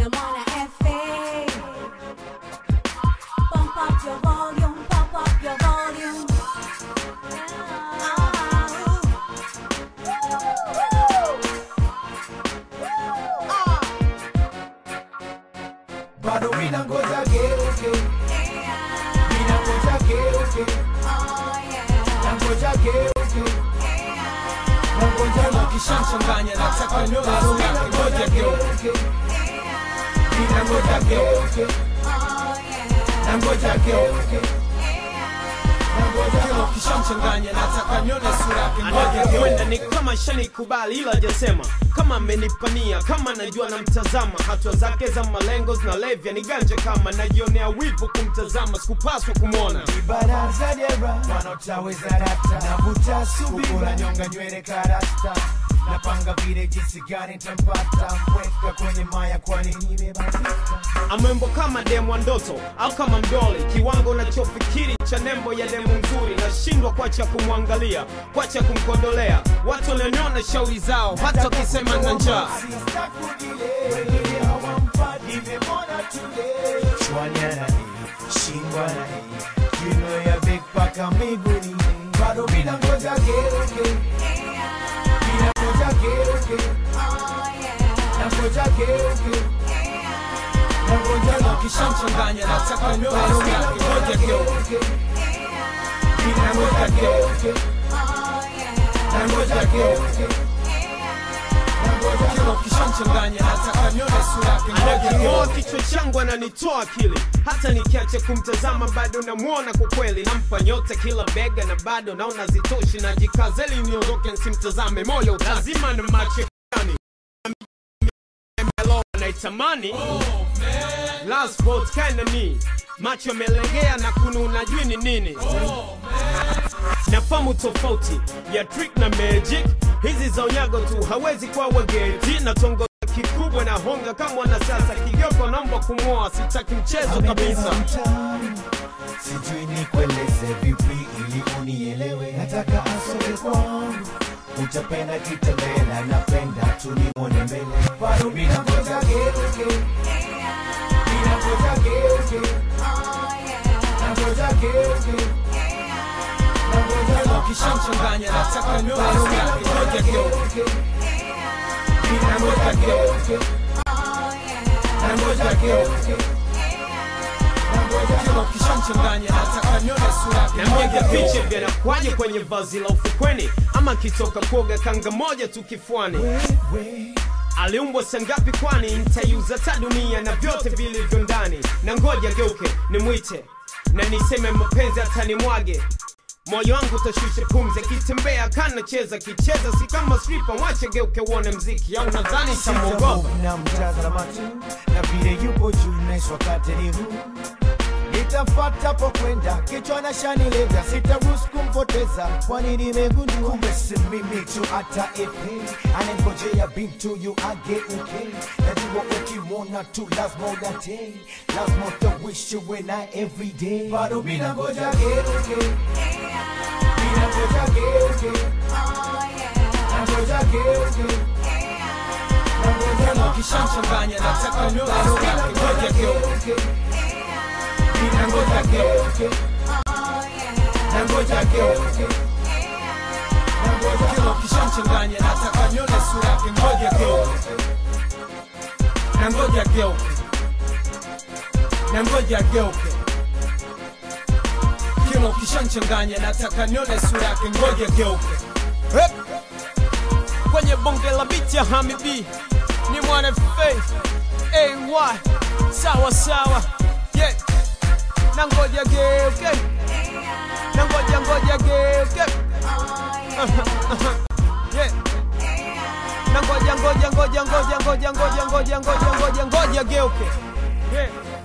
na mwana FA. Pump up your volume, pump up your volume. bado mina ngoja geuke mina ngoja geuke na ngoja geuke na ngoja Kama kishamchanganya nataka nione sura yake ngoja geuke mina ngoja geuke na ngoja geuke na ngoja Kama kishamchanganya nataka nione sura yake ngoja anakwenda geuke ni kama shanikubali ila hajasema kama amenipania kama najua namtazama hatua zake za malengo zinalevya ni ganje kama najionea wivu kumtazama sikupaswa kumwona baraza dera wanaotaweza rata navuta subira na nyonga nywele karasta napanga vile jinsi gani ntampata mweka kwenye maya kwani nimebatika amwembo kama demu wa ndoto au kama mdoli kiwango unachofikiri cha nembo ya demu nzuri nashindwa kwacha kumwangalia kwacha kumkodolea watu walioniona shauri zao hata wakisema na njaa miguni bado mina ngoja geuke mina ngoja geuke na ngoja geuke na ngoja Kama kishamchanganya nataka nione sura yake ngoja geuke mina ngoja geuke na ngoja geuke na ngoja Kama kishamchanganya nataka nione sura yake ngoja anaking'oa geuke kichwa changu ananitoa akili hata nikiacha kumtazama bado namwona kwa kweli nampa nyota kila bega na bado naona zitoshi najikazeli niondoke nsimtazame moyo lazima na macho yani naitamani last vote kinda ni macho yamelegea na kununa jui ni nini nafamu tofauti ya trick na magic hizi za unyago tu hawezi kuwa wageti na tongo kikubwa na honga kama wanasiasa kigoko naomba kumwoa sitaki mchezo kabisa mtaani sijui nikueleze vipi ili unielewe nataka asome kwangu utapenda kitembela napenda tulimwone mbele bado mina ngoja geuke mina ngoja geuke na ngoja geuke na ngoja Kama kishamchanganya nataka nione sura yake ngoja geuke mina ngoja geuke na ngoja geuke na ngoja Kama kishamchanganya nataka nione sura yake nampiga ngoja picha geuke vyanakwaje kwenye vazi la ufukweni ama kitoka kuoga kanga moja tu kifuani wewe aliumbwa sangapi kwani nitaiuza ta dunia na vyote vilivyo ndani na ngoja geuke nimwite na niseme mapenzi atanimwage moyo wangu utashusha pumzi akitembea kanacheza kicheza si kama stripa mwache geuke uone mziki au nadhani tamwogopa na mtazama tu na vile yupo juu naiswa kateni huu nitafata po kwenda kichwa na shanilega sitaruhusu kumpoteza kwani nimegundua kumbe si mimi tu hata epe anangojea bintu yu ageuke najua ukimwona tu lazima udate lazima utawishi we na everyday bado mina ngoja geuke mina ngoja geuke na ngoja geuke na ngoja Kama kishamchanganya nataka nione sura yake ngoja geuke na ngoja geuke na ngoja geuke na ngoja Kama kishamchanganya nataka nione sura yake ngoja geuke na ngoja geuke na ngoja geuke Kama kishamchanganya nataka nione sura yake ngoja geuke Hep. kwenye bonge la biti ya hamibi ni mwana faith ay sawa sawa yeah. na ngoja geuke na ngoja ngoja geuke yeah. na ngoja ngoja ngoja ngoja ngoja ngoja ngoja ngoja ngoja ngoja geuke yeah.